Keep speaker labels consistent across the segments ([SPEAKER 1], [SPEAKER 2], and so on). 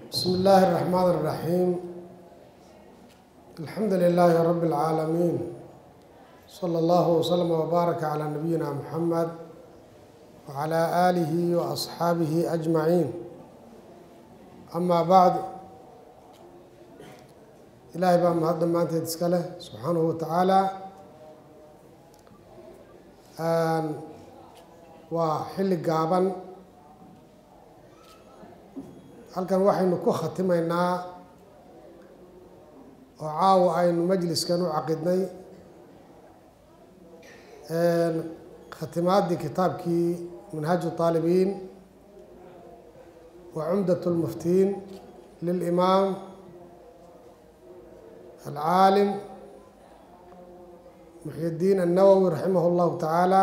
[SPEAKER 1] بسم الله الرحمن الرحيم الحمد لله رب العالمين صلى الله وسلم وبارك على نبينا محمد وعلى آله وأصحابه أجمعين أما بعد إلهي baa mahad dhammaanteed iska leh subxaanahu wa tacaala waa xilli gaaban halkan waxaynu ku khatimaynaa oo caawa aynu majliskan u caqidnay khatimaadii kitaabkii manhaaju طaalibiin wa cumdaة اlmuftiin lilimaam alcaalim muxyi الdiin الnawowi raximah اllahu tacaala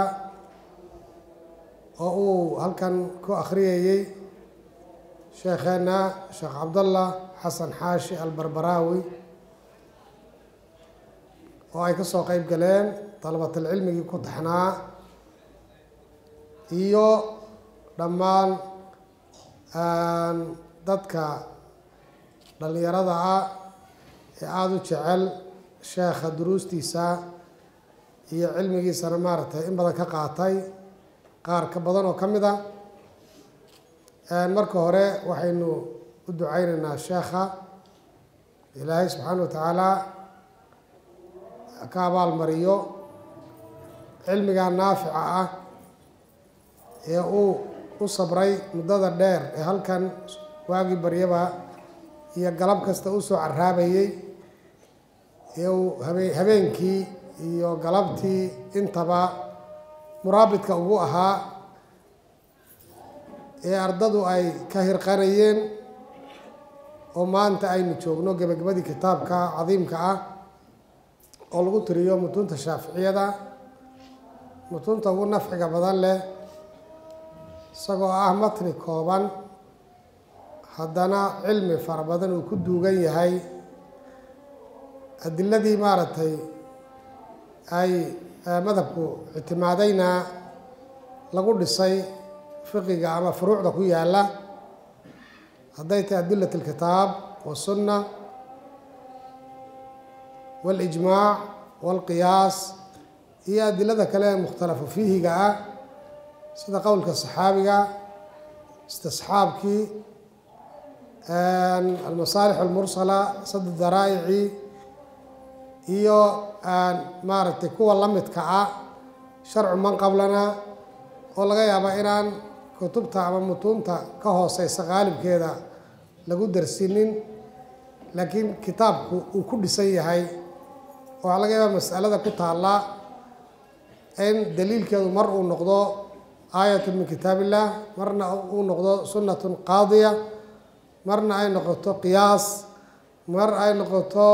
[SPEAKER 1] oo uu halkan ku akhriyayey sheekheena sheekh cabdallah xasan xaashi albarbaraawi oo ay ka soo qeyb galeen dalabatalcilmigii ku taxnaa iyo dhammaan dadka dhallinyarada ah ee aada u jecel sheekha duruustiisa iyo cilmigiisana maaragtay in badan ka qaatay qaar ka badan oo ka mid a marka hore waxaynu u duceyneynaa sheekha ilaahay subxaana wa tacaala ka abaalmariyo cilmiga naafica ah ee uu u sabray muddada dheer ee halkan waagii baryaba iyo galab kasta usoo caraabayey ee uu habe habeenkii iyo galabtii intaba muraabidka ugu ahaa ee ardadu ay ka hirqanayeen oo maanta aynu joogno gebagabadii kitaabka cadiimka ah oo lagu tiriyo mutuunta shaaficiyada mutuunta ugu nafciga badan leh isagoo ah matni kooban haddana cilmi fara badan uu ku duugan yahay adiladii maaragtay ay madhabku ictimaadayna lagu dhisay fiqiga ama furuucda ku yaala hadday tahay adilat اlkitaab waالsunna wاlijmaac wاlqiyaas iyo adilada kale ee mukhtalafu fiihiga ah sida qowlka saxaabiga istisxaabkii almasaalix almursala sad daraa'ici iyo maaragtay kuwa la midka ah sharcu man qablana oo laga yaaba inaan kutubta ama mutuunta ka hooseysa qaalibkeeda lagu darsinin laakiin kitaabku uu ku dhisan yahay waxaa laga yaaba masalada ku taalla in daliilkeedu mar uu noqdo aayatu min kitaab illah marna uu noqdo sunnatun qaadiya marna ay noqoto qiyaas mar ay noqoto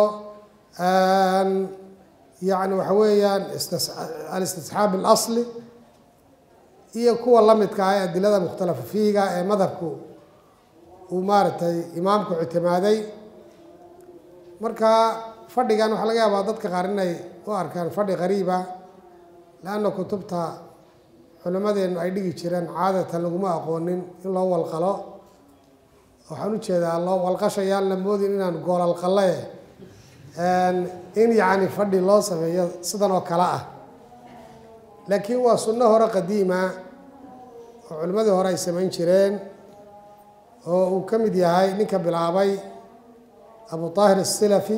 [SPEAKER 1] yani waxa weeyaan alistisxaab اlasli iyo kuwa la midka ah ee adilada mukhtalafa fiihiga ee madhabku uu maaragtay imaamku ictimaaday marka fadhigan waxaa laga yaabaa dadka qaar inay u arkaan fadhi qariiba leanna kutubta culimadeenu ay dhigi jireen caadatan laguma aqoonin in loo walqalo waxaan ujeedaa loo walqashayaan la moodin inaan goolalqalle in yacni fadhi loo sameeyo sidan oo kale ah laakiin waa sunno hore qadiima oo culimmadii hore ay samayn jireen oo uu ka mid yahay ninka bilaabay abu طaahir الsilafi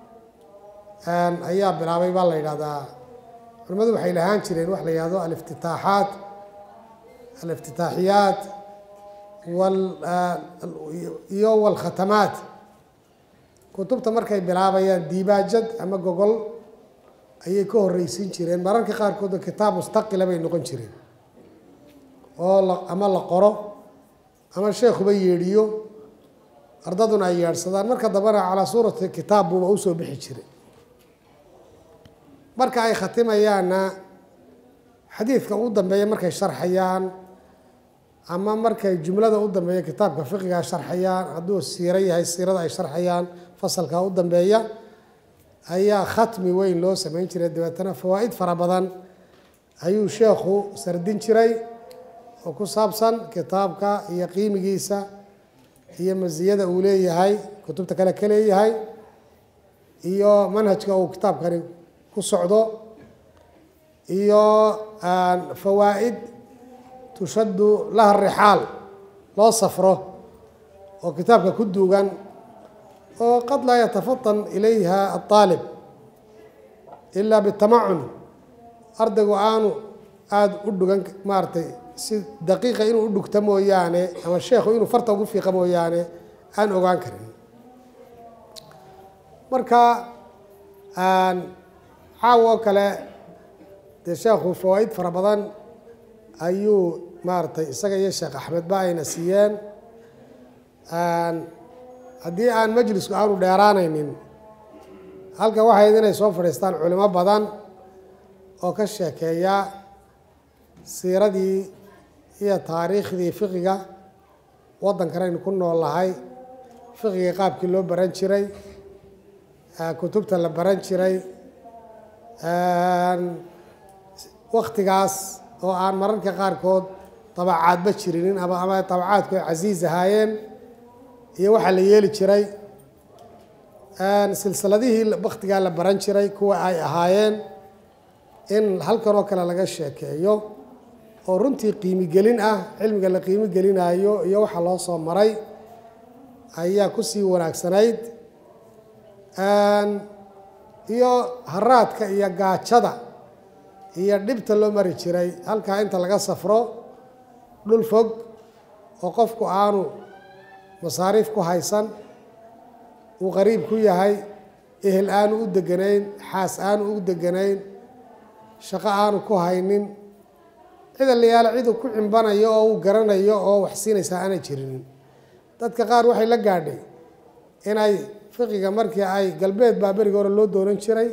[SPEAKER 1] ayaa bilaabay baa la yidhahdaa culimmadu waxay lahaan jireen wax la yihahdo aliftitaaxaat aliftitaaxiyaat iyo wاlkhatamaat kutubta markay bilaabayaan diibaajad ama gogol ayay ka horreysin jireen mararka qaarkoodna kitaab mustaqila bay noqon jireen oo la ama la qoro ama sheekuba yeedhiyo ardaduna ay yeedhsadaan marka dambena calaa suurati kitaab buuba usoo bixi jiray marka ay khatimayaanna xadiidka ugu dambeeya markay sharxayaan ama markay jumlada u dambeeya kitaabka fiqiga sharxayaan hadduu siiro yahay siirada ay sharxayaan fasalka u dambeeya ayaa khatmi weyn loo sameyn jiray dabeetana fawaa'id fara badan ayuu sheekhu sardin jiray oo ku saabsan kitaabka iyo qiimigiisa iyo masiyada uu leeyahay kutubta kale ka leeyahay iyo manhajka uu kitaabkani ku socdo iyo fawaa'id tushaddu laha rixaal loo safro oo kitaabka ku duugan oo qad laa yatafatan ilayha aaalib ilaa bitamacun ardaygu aanu aada u dhugan maaratay si daqiiqa inuu u dhugta mooyaane ama sheekhu inuu farta ugu fiiqa mooyaane aan ogaan karin marka caawa oo kale dee sheekhu fawaa'id fara badan ayuu maaragtay isaga iyo sheekh axmedba ayna siiyeen haddii aan majlisku aanu dheeraanaynin halkan waxayd inay soo fadhiistaan culimo badan oo ka sheekeeya siiradii iyo taariikhdii fiqiga waddankanaynu ku nool lahay fiqiga qaabkii loo baran jiray kutubta la baran jiray waktigaas oo aan mararka qaarkood tabacaadba jirinin ama ama tabacaadku ay casiis ahaayeen iyo waxaa la yeeli jiray silsiladihii waktigaa la baran jiray kuwa ay ahaayeen in halkan oo kale laga sheekeeyo oo runtii qiimi gelin ah cilmiga la qiimi gelinayo iyo waxa loo soo maray ayaa kusii wanaagsanayd iyo haraadka iyo gaajada iyo dhibta loo mari jiray halkaa inta laga safro dhul fog oo qofku aanu masaariif ku haysan uu qariib ku yahay ehel aanu u deganayn xaas aanu u deganayn shaqo aanu ku haynin cida layaala ciduu ku cimbanayo oo uu garanayo oo wax siinaysaa aanay jirinin dadka qaar waxay la gaadhay inay fiqiga markii ay galbeed baa beriga hore loo doonan jiray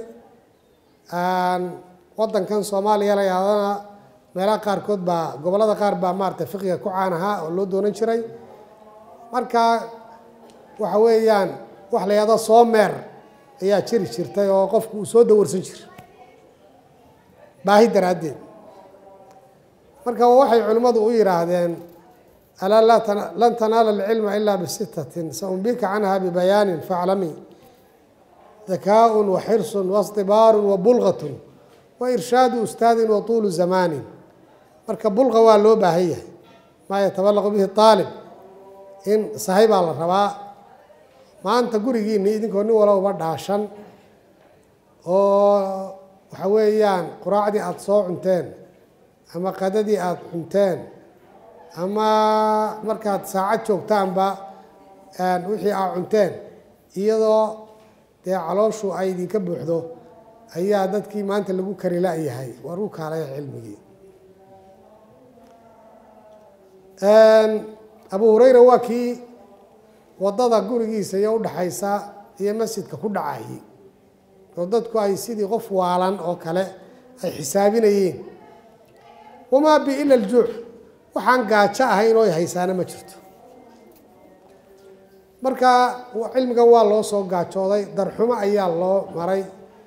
[SPEAKER 1] waddankan soomaaliya la yaadana meelaha qaarkood baa gobollada qaar baa maarata fiqiga ku caan ahaa oo loo doonan jiray marka waxa weeyaan wax la yahdo soo meer ayaa jiri jirtay oo qofku uu soo dawarsan jira baahi daraaddeed marka waxay culimmadu u yidhaahdeen alaa lan tanaala alcilma ilaa bisitatin saumbika canha bibayaanin faclami dakaaءun waxirsun waاصطibaaru wabulgatun wairshaadu ustaadin watuulu zamaanin marka bulqa waa loo baahan yahay maa yatabalaqu bihi aalib in sahay baa la rabaa maanta gurigiini idinkoo nin walowba dhaashan oo waxa weeyaan quraacdii aada soo cunteen ama qadadii aada cunteen ama markaad saacad joogtaanba wixii aad cunteen iyadoo dee calooshu ay idinka buuxdo ayaa dadkii maanta lagu kari la-yahay war u kaalaya cilmigii abu hureyra waa kii waddada gurigiisa iyo udhaxaysa iyo masjidka ku dhacayay oo dadku ay sidii qof waalan oo kale ay xisaabinayeen wamaa bi ila aljuuc waxaan gaajo ahayn oo haysaana ma jirto marka cilmigan waa loo soo gaajooday darxumo ayaa loo maray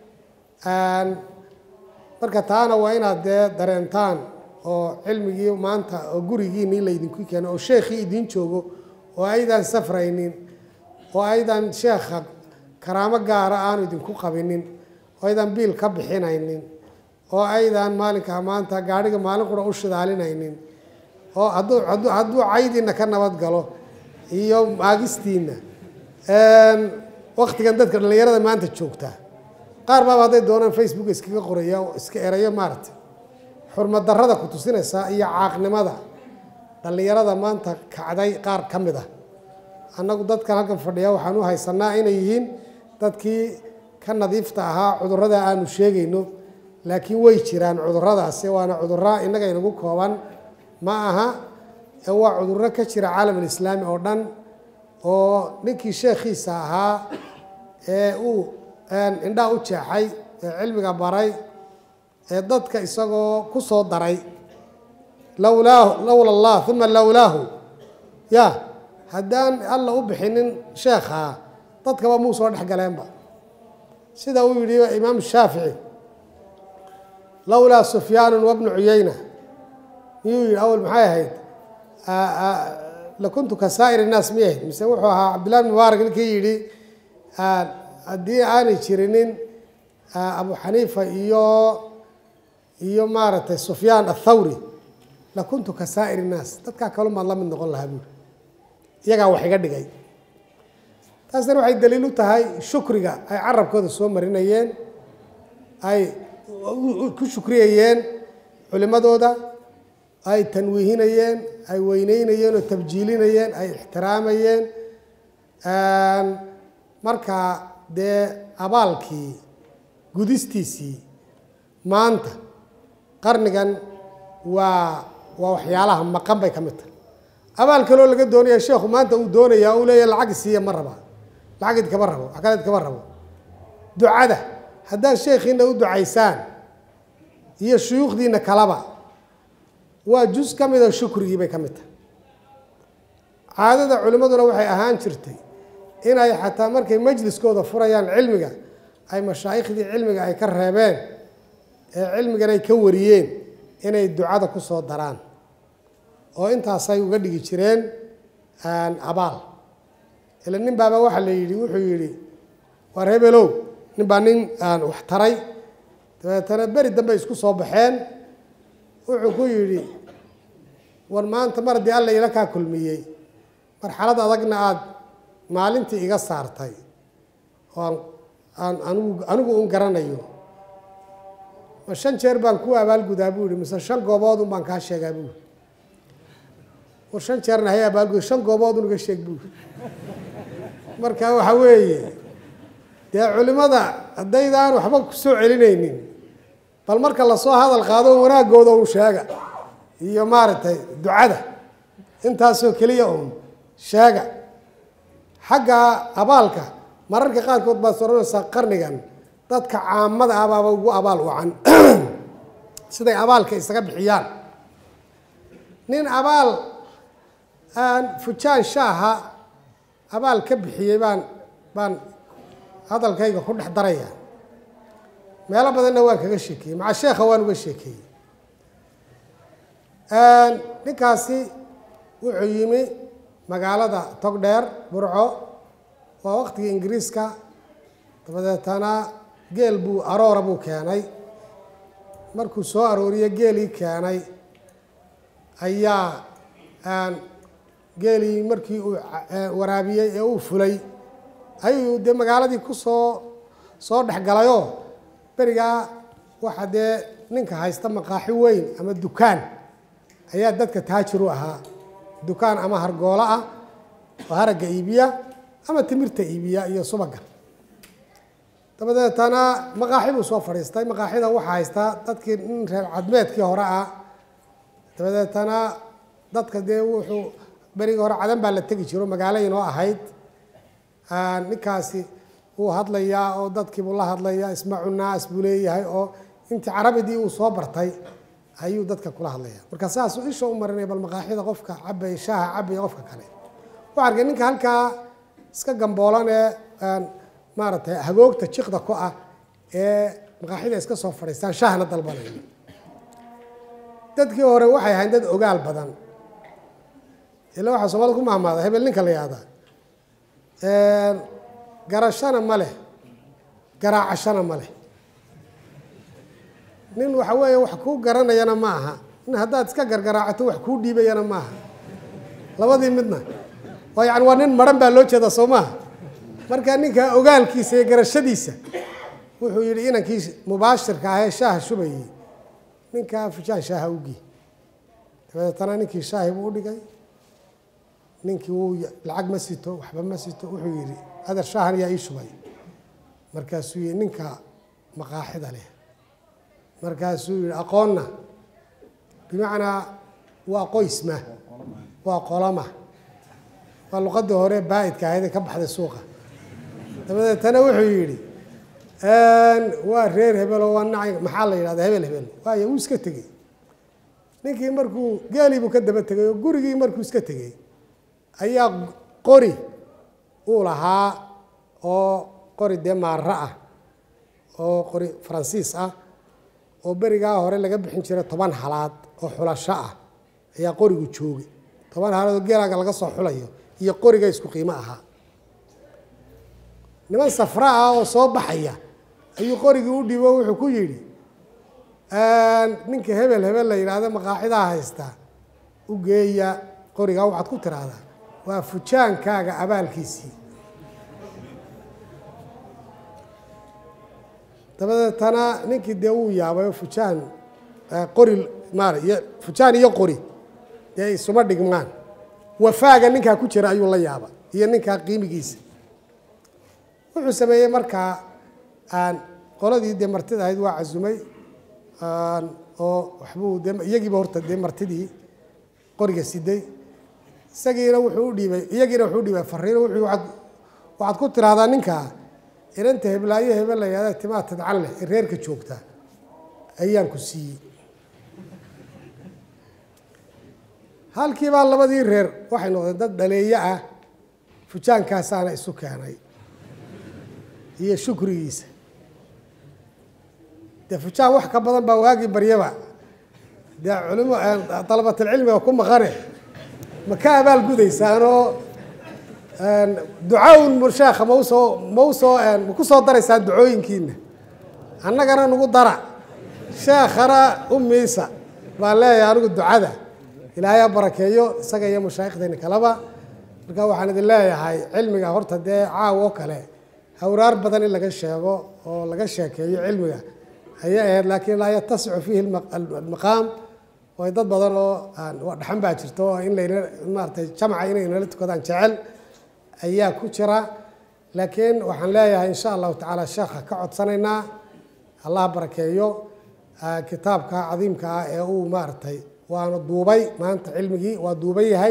[SPEAKER 1] marka taana waa inaad dee dareentaan oo cilmigii maanta oo gurigiinii laydinku keeno oo sheekhii idiin joogo oo aydan safraynin oo aydan sheekha karaamo gaara aanu idinku qabinin oo aydan biil ka bixinaynin oo aydan maalinka maanta gaadhiga maalin qura u shidaalinaynin oo hadduu hadduu hadduu caydiina ka nabad galo iyo maagistiina waktigan dadka dhallinyarada maanta joogta qaar baaba hadday doonaan facebook iskaga qoraya oo iska erayo maaragtay xurmad darrada ku tusinaysa iyo caaqnimada dhallinyarada maanta kacday qaar ka mid ah annagu dadkan halkan fadhiya waxaan u haysanaa inay yihiin dadkii ka nadiifta ahaa cudurrada aanu sheegayno laakiin way jiraan cudurradaasi waana cudurra innaga inagu kooban ma aha ee waa cudurro ka jira caalam alislaami oo dhan oo ninkii sheekhiisa ahaa ee uu indhaa u jeexay ee cilmiga baray ee dadka isagoo ku soo daray lowlaahu lowla allah uma lowlaahu ya haddaan alla u bixinin sheekhaa dadkaba muu soo dhex galeenba sida uu yidhi imaam shaafici lowlaa sufyaanu wabnu cuyeyna miyuu yidhi awal maxay ahayd lakuntu ka saa'ir innaas miyahayd mise wuxuu ahaa cabdillahi bn mubaarak ninkii yidhi haddii aanay jirinin abu xaniifa iyo iyo maaragtay sufyaan athawri lakuntu ka saa'ir innaas dadkaa kalumaad la mid noqon lahaa buuri iyagaa wax iga dhigay taasna waxay daliil u tahay shukriga ay carabkooda soo marinayeen ay ku shukriyayeen culimadooda ay tanwiihinayeen ay weyneynayeen oo tabjiilinayeen ay ixtiraamayeen marka dee abaalkii gudistiisii maanta qarnigan waa waa waxyaalaha maqan bay ka mid tahay abaal kaloo laga doonaya sheekhu maanta uu doonaya uu leeya lacag siiya ma raba lacag idkama rabo wax kale idkama rabo ducada haddaad sheekhiina u ducaysaan iyo shuyuukhdiina kalaba waa jus ka mida shukrigii bay ka mid tahay caadada culimmaduna waxay ahaan jirtay inay xataa markay majliskooda furayaan cilmiga ay mashaaikhdii cilmiga ay ka reebeen ee cilmigan ay ka wariyeen inay ducada ku soo daraan oo intaasay uga dhigi jireen abaal ila nin baaba waxaa la yidhi wuxuu yidhi waar hebelow nin baa nin wax taray dabeetana beri dambe isku soo baxeen wuxuu ku yidhi war maanta mar haddii alla ila kaa kulmiyey marxalad adagna aada maalintii iga saartay oo aan aan anigu anigu un garanayo ma shan jeer baan ku abaalgudaa buu yihi mise shan goobood un baan kaa sheegaa buu yiri war shan jeerna hay abaalgud shan goobood un iga sheeg buu yiri marka waxa weeye dee culimada haddaydaan waxba ku soo celinaynin bal marka lasoo hadal qaado wanaagooda un sheega iyo maaragtay ducada intaasoo keliya un sheega xagga abaalka mararka qaarkood baad soranaysaa qarnigan dadka caamada ah baaba ugu abaal wacan siday abaalka isaga bixiyaan nin abaal fujaan shaaha abaal ka bixiyey baan baan hadalkayga ku dhex daraya meelo badanna waan kaga sheekeeyey maca sheekha waan uga sheekeeyey ninkaasi wuxuu yimi magaalada togdheer burco waa waktigii ingiriiska dabadeetana geel buu aroora buu keenay markuu soo arooriye geelii keenay ayaa geelii markii uu waraabiyey ee uu fulay ayuu dee magaaladii ku soo soo dhex galayoo berigaa waxa dee ninka haysta maqaaxi weyn ama dukaan ayaa dadka taajir u ahaa dukaan ama hargoolo ah oo haragga iibiya ama timirta iibiya iyo subaga dabadeetana maqaaxi buu soo fadhiistay maqaaxida waxaa haystaa dadkii nin reer cadmeedkii hore ah dabadeetana dadka dee wuxuu berigii hore cadan baa la tegi jiro magaalo inoo ahayd ninkaasi wuu hadlayaa oo dadkiibuu la hadlayaa ismacu naas buu leeyahay oo intii carabidii uu soo bartay ayuu dadka kula hadlaya marka saasuu isha u marinaya bal maqaaxida qofka cabay shaaha cabaya qofka kale waxaa arkay ninka halkaa iska gamboolan ee maaragtay hagoogta jiqda ku ah ee maqaaxida iska soo fadhiistaan shaahna dalbanaya dadkii hore waxay ahayn dad ogaal badan ila waxaa soomaalida ku mahmaada hebel ninka la yihahdaa garashana ma leh garaacashana ma leh nin waxa weeye wax kuu garanayana ma aha nin haddaad iska gargaraacato wax kuu dhiibayana ma aha labadii midna oo yani waa nin maran baa loo jeedaa soo maaha marka ninka ogaalkiisa iyo garashadiisa wuxuu yidhi inankii mubaashirka ahee shaaha shubayey ninkaa fujaan shaaha ugii dabadeetana ninkii shaahi buu udhigay ninkii wuu lacag ma sito waxba ma sito wuxuu yidhi adeer shaahan yaa ii shubay markaasuu yihi ninka maqaaxida leh markaasuu yihi aqoonna bimacnaa waa qoysma waa qoloma waa luqadii hore baa-idka ahayd ee ka baxday suuqa dabadeetana wuxuu yidhi waa reer hebelo waa naca maxaa la yidhahda hebel hebel waayo wuu iska tegey ninkii markuu geelii buu ka daba tegay oo gurigii markuu iska tegey ayaa qori uu lahaa oo qori dee maaro ah oo qori faransiis ah oo berigaa hore laga bixin jiray toban halaad oo xulasho ah ayaa qorigu joogay toban haalood oo geelaaga laga soo xulayo iyo qoriga isku qiimo ahaa niman safra ah oo soo baxaya ayuu qorigii u dhibo wuxuu ku yidhi ninka hebel hebel la yidhaahdo maqaaxidaa haystaa u geeya qorigaa waxaad ku tiraahdaa waa fujaankaaga abaalkiisii dabadeetana ninkii dee wuu yaabay oo fujaan qori maara iyo fujaan iyo qori dee isuma dhigmaan wafaaga ninkaa ku jira ayuu la yaaba iyo ninkaa qiimigiisa wuxuu sameeyey markaa qoladii dee martida ahayd waa casumay oo waxbuu de iyagiiba horta dee martidii qoriga siday isagiina wuxuu u dhiibay iyagiina wuxuu u dhiibay fariino wuxuu waaad waxaad ku tiraahdaa ninkaa inanta heblaayo hebel la yihahda timaa tidcan leh ee reerka joogta ayaan ku siiyey halkiibaa labadii reer waxay noqdeen dad dhaleeyo ah fujaankaasaana isu keenay iyo shukrigiisa dee fujaan wax ka badan baa waagii baryaba dee culimo dalabatalcilmiga ku maqane ma ka abaal gudaysaanoo ducaaun sheekha ma usoo ma usoo ma ku soo daraysaan ducooyinkiina annagana nagu dara sheekhana u miisa baan leeyahay anigu ducada ilaahay ha barakeeyo isaga iyo mashaaikhdayna kaleba marka waxaan idin leeyahay cilmiga horta dee caaw oo kale hawraar badan in laga sheego oo laga sheekeeyo cilmiga ayay ahayd laakiin laa yatasicu fiihi almaqaam way dad badan oo dhaxan baa jirto oo in layna maaratay jamca inay nala tukadaan jecel ayaa ku jira laakiin waxaan leeyahay insha allahu tacaala sheekha ka codsanaynaa allah barakeeyo kitaabka cadiimka ah ee uu maaragtay waana duubay maanta cilmigii waa duuban yahay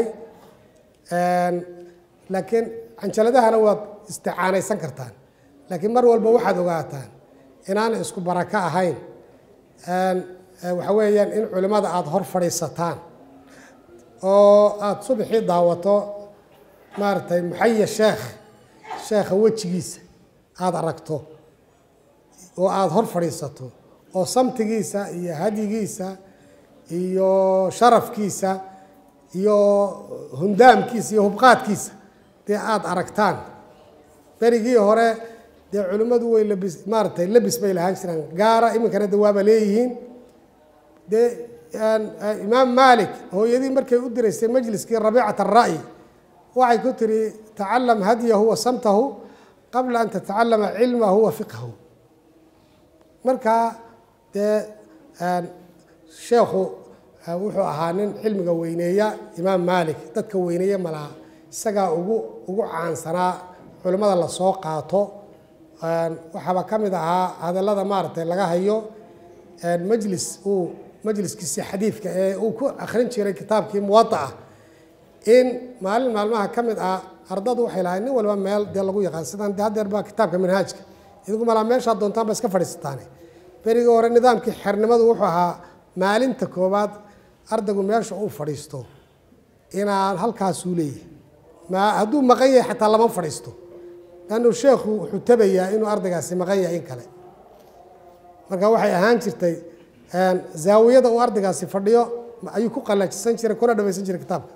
[SPEAKER 1] laakiin canjaladahana waad isticaanaysan kartaan laakiin mar walba waxaad ogaataan inaana isku barako ahayn waxa weeyaan in culimmada aada hor fadhiisataan oo aada subaxii daawato maaragtay muxaya sheekh sheekha wejigiisa aada aragto oo aada hor fadhiisato oo samtigiisa iyo hadyigiisa iyo sharafkiisa iyo hundaamkiisa iyo hubqaadkiisa dee aada aragtaan berigii hore dee culimmadu way labis maaragtay labis bay lahaan jiraan gaara iminkana de waaba leeyihiin dee imaam maalik hooyadii markay u diraysay majliskii rabiicat ara'yi waxay ku tiri tacalam hadyahu wa samtahu qabla an tatacalama cilmahu wa fiqhahu markaa dee sheekhu wuxuu ahaa nin cilmiga weyneeya imaam maalik dadka weyneeya malaha isagaa ugu ugu caansanaa culimmada lasoo qaato waxaaba ka mid ahaa hadallada maaragtay laga hayo majlis uu majliskiisii xadiidka ee uu ku akhrin jiray kitaabkii muwadaah in maalin maalmaha ka mid ah ardadu waxay lahayd nin walba meel dee lagu yaqaan sidaan de haddeer baa kitaabka manhaajka idinku malaa meeshaad doontaan ba iska fadhiisataane berigii hore nidaamkii xernimadu wuxuu ahaa maalinta koowaad ardaygu meesha uu fadhiisto inaan halkaasuu leeyahay ma hadduu maqan yahay xataa lama fadhiisto lannu sheekhu wuxuu tabayaa inuu ardaygaasi maqan yahay in kale marka waxay ahaan jirtay zaawiyada uu ardaygaasi fadhiyo ayuu ku qallajisan jiray kuna dhamaysan jiray kitaabka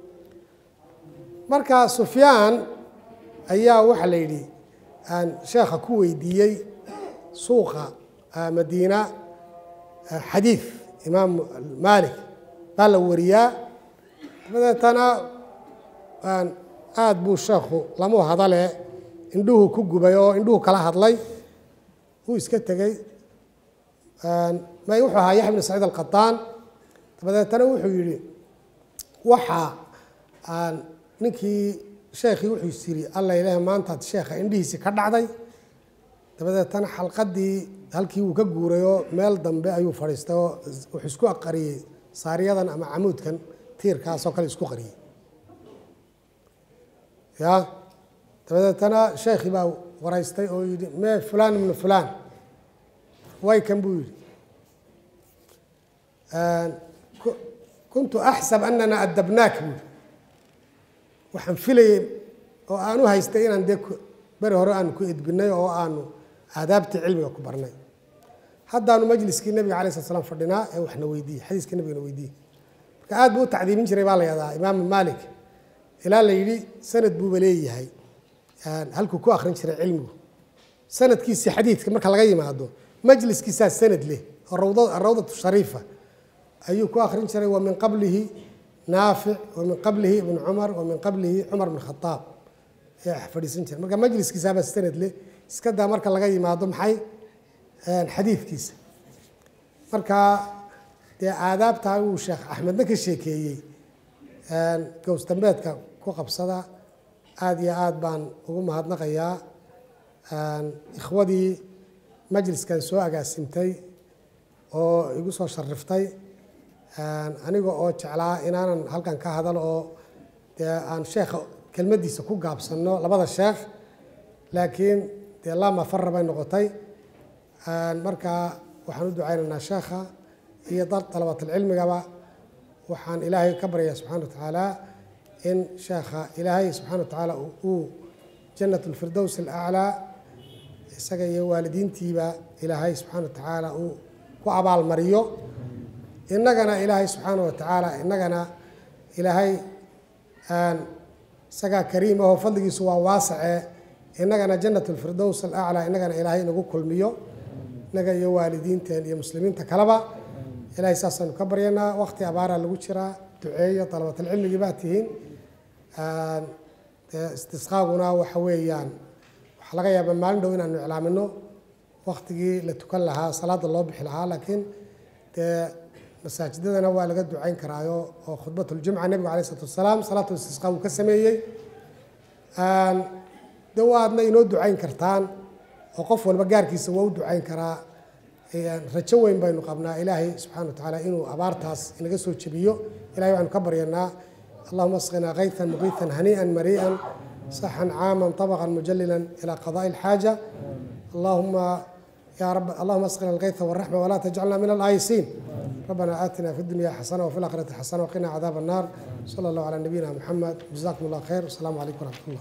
[SPEAKER 1] marka sufyaan ayaa waxaa la yidhi sheekha ku weydiiyey suuqa madiina xadiid imaam maalik baa la wariyaa dabadeetana aada buu sheekhu lamu hadale indhuhu ku gubay oo indhuhu kala hadlay wuu iska tegey may wuxuu ahaa yaxya bn saciid alqataan dabadeetana wuxuu yidhi waxaa ninkii sheekhii wuxuu is yiri alla ilaah maantaad sheekha indhihiisii ka dhacday dabadeetana xalqadii halkii wuu ka guurayoo meel dambe ayuu fadhiistay oo wuxuu isku qariyey saariyadan ama camuudkan tiirkaasoo kale isku qariyey ya dabadeetana sheekhii baa waraystay oo yidhi mee fulaan ibnu fulaan waykan buu yidhi kuntu axsab anana adabnaak buu yidhi waxaan filayey oo aan u haystay inaan dee beri hore aanu ku edbinay oo aanu aadaabtii cilmiga ku barnay haddaanu majliskii nabiga alay slat slam fadhinaa ee waxna weydiiyey xadiiskii nabigana weydiiyey marka aad buu u tacdiimin jiray baa la yahdaa imaamu maalik ilaa la yidhi sanad buuba leeyahay halkuu ku akrin jiray cilmigu sanadkiisii xadiidka marka laga yimaado majliskiisaa sanad leh oo rawda rawdatu shariifa ayuu ku akrin jiray wa min qablihi naafic wa min qablihi ibn cumar wa min qablihi cumar bn khadaab ayaa fadhiisan jiray marka majliskiisaabaa sanad leh iska daa marka laga yimaado maxay xadiidkiisa marka dee aadaabtaa uu sheekh axmedna ka sheekeeyey gowsdambeedka ku qabsada aada iyo aada baan ugu mahadnaqayaa ikhwadii majliskan soo agaasimtay oo igu soo shariftay aniga oo jeclaa inaanan halkan ka hadal oo dee aan sheekha kelmaddiisa ku gaabsanno labada sheekh laakiin dee lama fara bay noqotay marka waxaan u ducaynaynaa sheekha iyo dalabaatulcilmigaba waxaan ilaahay ka baryaa subxana wa tacaala in sheekha ilaahay subxana wa tacaala uu jannat lfirdows alaclaa isaga iyo waalidiintiiba ilaahay subxaana wa tacaala uu ku abaalmariyo innagana ilaahay subxaana wa tacaala innagana ilaahay isagaa kariim ahoo fadligiisu waa waasace innagana jannat lfirdows alaclaa innagana ilaahay inagu kulmiyo innaga iyo waalidiinteen iyo muslimiinta kaleba ilaahay saasaanu ka baryanaa waqti abaaraa lagu jiraa duceeyo dalabatalcilmigii baa tihiin istisqaaguna waxa weeyaan waxaa laga yaabaa maalin dhow inaanu iclaamino waktigii la tukan lahaa salaada loo bixi lahaa laakiin dee masaajidadana waa laga ducayn karaayo oo khudbatuljumca nebigu alay isalaatu wasalaam salaatu istisqaa uu ka sameeyey de waadna inoo ducayn kartaan oo qof walba gaarkiisa waa u ducayn karaa rajo weyn baynu qabnaa ilaahay subxana wa tacaala inuu abaartaas inaga soo jebiyo ilahay waxaanu ka baryanaa allahuma asqinaa kaytan muqiitan hanii'an marii'an saxan caaman طabqan mujalilan ilى qadaءi اlxaaja allahuma ya rab allahuma asqina alkayta wالraxma wla tajcalna min alaayisiin ربنا آتنا في الدنيا حسنة وفي الآخرة حسنة وقنا عذاب النار صلى الله على نبينا محمد جزاكم الله خير والسلام عليكم ورحمة الله